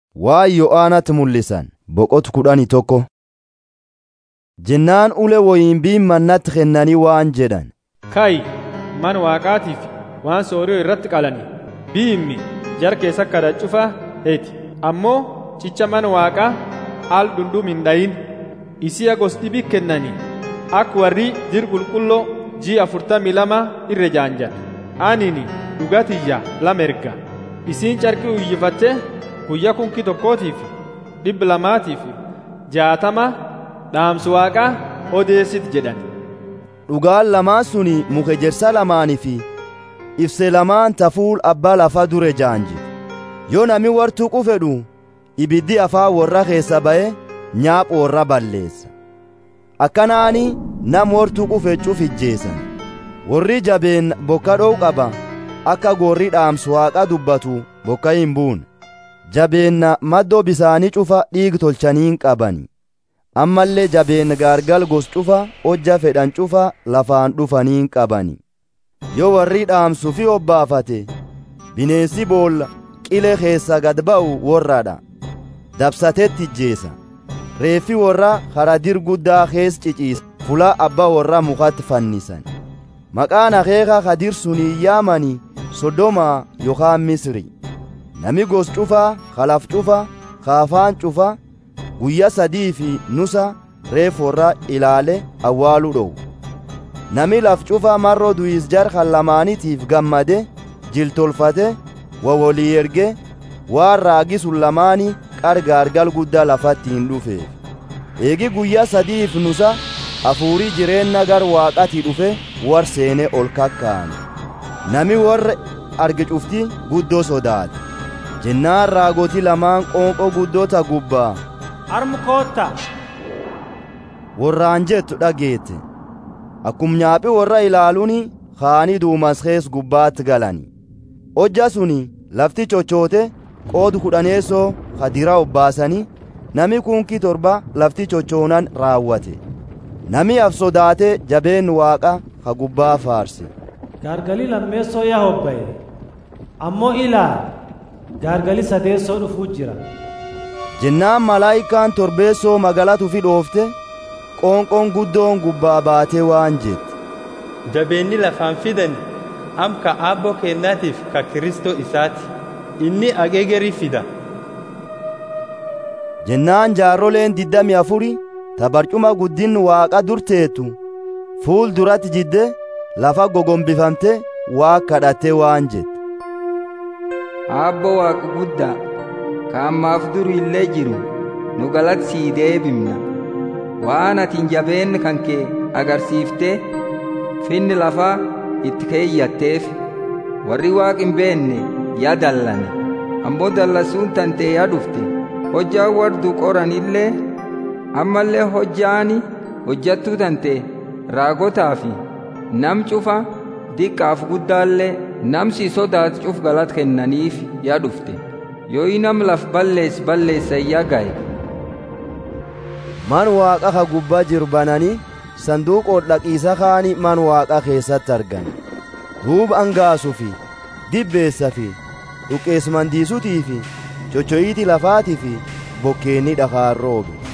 waan Yo'aanatti mul'isan boqotu kudhanii tokko. Jennaan ule woyinbiin mannatti kennanii waan jedhan. Kaayi mana waaqaatiif waan sooriyoo irratti qalani biimmi jar keessa kada cufa heeti ammoo cicha mana waaqaa al dhundhum hin dhayin isiya gosdibi kennani akka warri jir qulqulloo ji afurtamii lama irra jaanjan anini dhugatiyya lama erga isiin carqii uyyifatte guyya kunki tokkootiif dhibba lamaatiif jaatama dhaamsu waaqaa odeessit jedhan Dhugaan lamaan suni muka ejersa lamaanii fi ibse lamaan tafuul abbaa lafaa dure jaanjite. Yoo nami wartuqu fedhu ibiddi afaa warra keessa ba'e nyaaphu warra balleessa. Akkanaani nam wartuqu feccuuf ijjeessan. Warri jabeen bokka dho'u qaba akka gorri dhaamsu waaqa dubbatu bokka hin buune. Jabeenna maddoo bisaanii cufa dhiig tolchaniin qabani. ammallee jabeen gaargal gos cufa hojja fedhan cufa lafaan dhufaniin qabani yoo warri dhaamsu fi obbaafate bineensi boolla qile keessa gad ba'u warradha dabsatetti ijjeesa reeffi warra haradir guddaa kees ciciisa fula abba warra mukatti fannisan maqaan akeeka hadir sunii yaamani sodomaa yookaan misri nami gos cufa kalaf cufa kaafaan cufa guyyaa sadii fi nusa reeforra ilaale awwaaluu dhowu nami laf cufa marro du'is jar kan lamaanitiif gammade jiltolfate wawolii erge waan raagi sun lamaani qargaargal guddaa lafatti hin dhufeef eegi guyyaa sadiif nusa hafuurii jireenna gar waaqati dhufe war seene ol kakkaane nami warra arge cufti guddoo sodaate jennaan raagoti lamaan qoonqoo guddota gubbaa Harmu kootta. warraan jettu dhageette akkum nyaaphi warra ilaaluun kaanii duumas kees gubbaatti galani hojja suni lafti cochoote qoodu kudhaneessoo kadira obbaasanii nami kunkii torba lafti cochoonan raawwate nami af sodaate jabeen waaqa ka gubbaa faarse Gaargalii lammeessoo yaa hobbaye. Ammoo ilaal gaargalii sadeessoo dhufuu jira. jennaan malaayikaan torbeessoo magalatu fi dhoofte qoonqoon guddoon gubbaa baatee waan jette jabeenni lafaan fidan amka aabboo kennaatiif ka kiristoo isaati inni ageegerii fida jennaan jaarroleen diddami afuri ta barcuma guddin waaqa durteetu fuul duratti jidde lafa gogombifamte waa kadhatte waan jette Aabbo waaqa guddaa ka ammaaf duru illee jiru nu galatsii deebimna waan atiin jabeen kan kee agarsiiftee finni lafaa itti keeyyatteef warri waaq hin beenne yaa dallane ammoo dallasuun tantee yaa dhufte hojjaan wardu qoran illee ammallee hojjaani hojjattuu tantee raagotaa fi nam cufa diqqaaf guddaallee namsi sodaat cuf galat kennaniif yaa dhufte yoo nam laf balleess balleessa yaa gaye man waaqa ka gubbaa jiru bananii sanduuqoo dhaqiisa kaani man waaqa keessatti argan duuba angaasuu fi dibbeessa fi dhuqeesmandiisutii fi chochoyiiti lafaatii fi bokkeenni dhakaan roobe